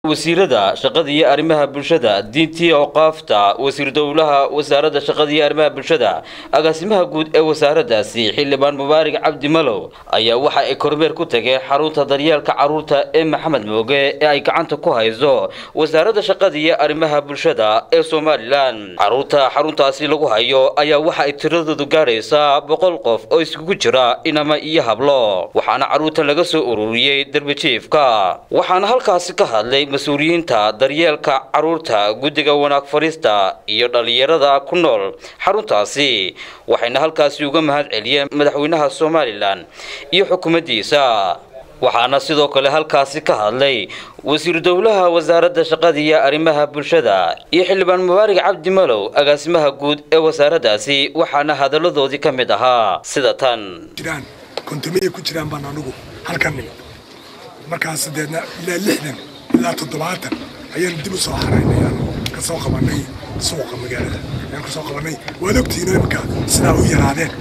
wasiirada shaqada iyo arrimaha bulshada diintii awqaafta wasiir dowlaha wasaaradda shaqada iyo arrimaha bulshada agaasimaha guud ee wasaaraddaasi xildhibaan mubaarig cabdi malow ayaa waxa ay kormeer ku tageen xarunta daryeelka carruurta ee maxamed mooge ee ay gacanta ku hayso wasaaradda shaqada iyo arrimaha bulshada ee somalilan carruurta xaruntaasi lagu hayo ayaa waxa ay tiradoodu gaadhaysaa boqol qof oo iskugu jira inama iyo hablo waxaana carruurta laga soo ururiyey derbijiifka waxaana halkaasi ka hadlay mas-uuliyiinta daryeelka carruurta guddiga wanaag fadhiista iyo dhallinyarada ku nool xaruntaasi waxayna halkaasi uga mahad celiyeen madaxweynaha somalilan iyo xukuumaddiisa waxaana sidoo kale halkaasi ka hadlay wasiir dowlaha wasaaradda shaqada iyo arrimaha bulshada iyo xildhibaan mubaarig cabdi malow agaasimaha guud ee wasaaraddaasi waxaana hadalladoodii ka mid ahaa sida tan jiraan kontomiyay ku jiraan baan anugu halkan nimid markaas deedna ilaa lixdan ilaa toddobaatan ayaan dib u soo xaraynay aan ka soo qabanay suuqa magaalada ayaan ka soo qabanay waad ogtihiin imika sidaa u yaraadeen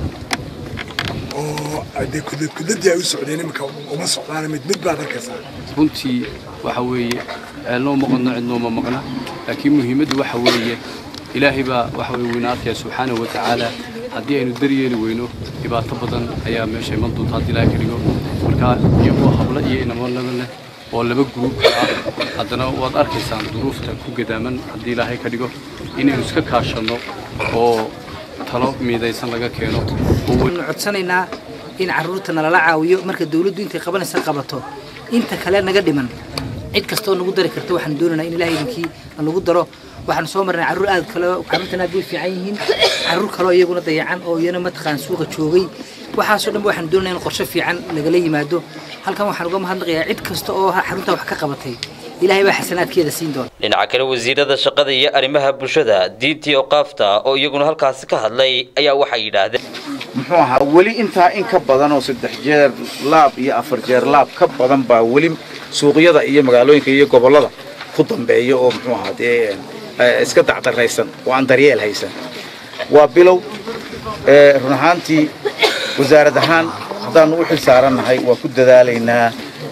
oo dee kudlad kudladii ay u socdeen imika uma socdaan mid mid baad arkaysaa runtii waxa weeye ceelnoo maqano cidnooma maqna laakiin muhiimaddu waxa weeye ilaahay baa waxa weye weyna arkaya subxaanahu wa tacaala haddii aynu daryeeli weyno dhibaato badan ayaa meesha iman doonta haddii ilaahay ka dhigo marka iyagoo hablo iyo inamo laba leh oo laba gruub ah haddana waad arkaysaan duruufta ku gadaaman haddii ilaahay ka dhigo inaynu iska kaashanno oo talo miidaysan laga keeno waxaanu codsanaynaa in carruurta nalala caawiyo marka dawladdu intay qabanaysa qabato inta kale naga dhiman cid kastoo nagu dari karta waxaan doonaynaa in ilahay idinkii nagu daro waxaan soo marnay carruur aad kale carruurtan aad bay fiican yihiin carruur kaleo iyaguna dayacan oo iyana mataqaan suuqa joogay waxaasoo dhan waxaan doonaya in qorshe fiican lagala yimaado halkan waxaan uga mahadnaqayaa cid kasta oo xaruntaa wax ka qabatay ilaahay baa xasanaadkeeda siin doona dhinaca kale wasiirada shaqada iyo arrimaha bulshada diintii awqaafta oo iyaguna halkaasi ka hadlay ayaa waxay yidhaahdeen muxuu ahaa weli intaa in ka badan oo saddex jeer laab iyo afar jeer laab ka badan baa weli suuqyada iyo magaalooyinka iyo gobollada ku dambeeya oo muxuu ahaa dee iska dacdaraysan oo aan daryeel haysan waa bilow run ahaantii wasaarad ahaan haddaannu u xil saarannahay waa ku dadaalaynaa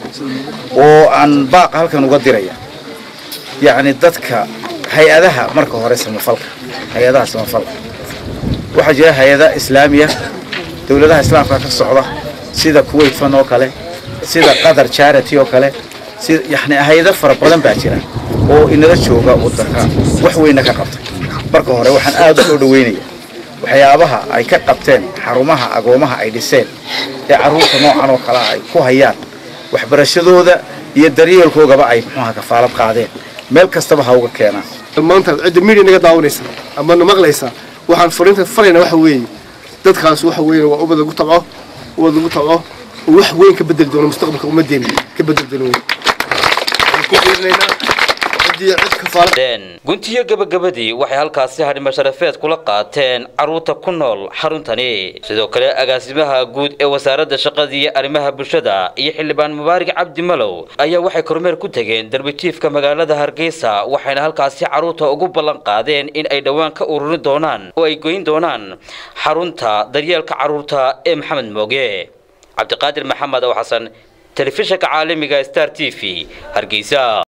oo aan baaqa halkan uga diraya yacni dadka hay-adaha marka hore samafalka hay-adaha samafalka waxaa jira hay-ada islaamiya dowladaha islaamka ka socda sida kuwait fan oo kale sida qatar charity oo kale sida yani hay-ado fara badan baa jira oo inala jooga waddanka wax weyna ka qabtay marka hore waxaan aada u soo dhaweynaya waxyaabaha ay ka qabteen xarumaha agoomaha ay dhiseen ee carruurta noocan oo kale ay ku hayaan waxbarashadooda iyo daryeelkoogaba ay muxuuha kafaalad qaadeen meel kastaba ha uga keenaan maanta cidda media naga daawanaysa ama na maqlaysa waxaan fariinta farayna waxa weeye dadkaas waxa weeye waa ubad lagu tabco ubad lagu tabco oo wax weyn ka bedeli doono mustaqbalka ummadeena ka bedeli doono waxaan ku fiirinaynaa ciddii cid kafaala guntiyo gabagabadii waxay halkaasi hadhima sharafeed kula qaateen carruurta ku nool xaruntani sidoo kale agaasimaha guud ee wasaaradda shaqada iyo arrimaha bulshada iyo xildhibaan mubaarig cabdi malow ayaa waxay kormeer ku tegeen derbijiifka magaalada hargeysa waxayna halkaasi carruurta ugu ballan qaadeen in ay dhowaan ka ururin doonaan oo ay goyn doonaan xarunta daryeelka carruurta ee maxamed mooge cabdiqaadir maxamed ow xasan telefishinka caalamiga star t v hargeysa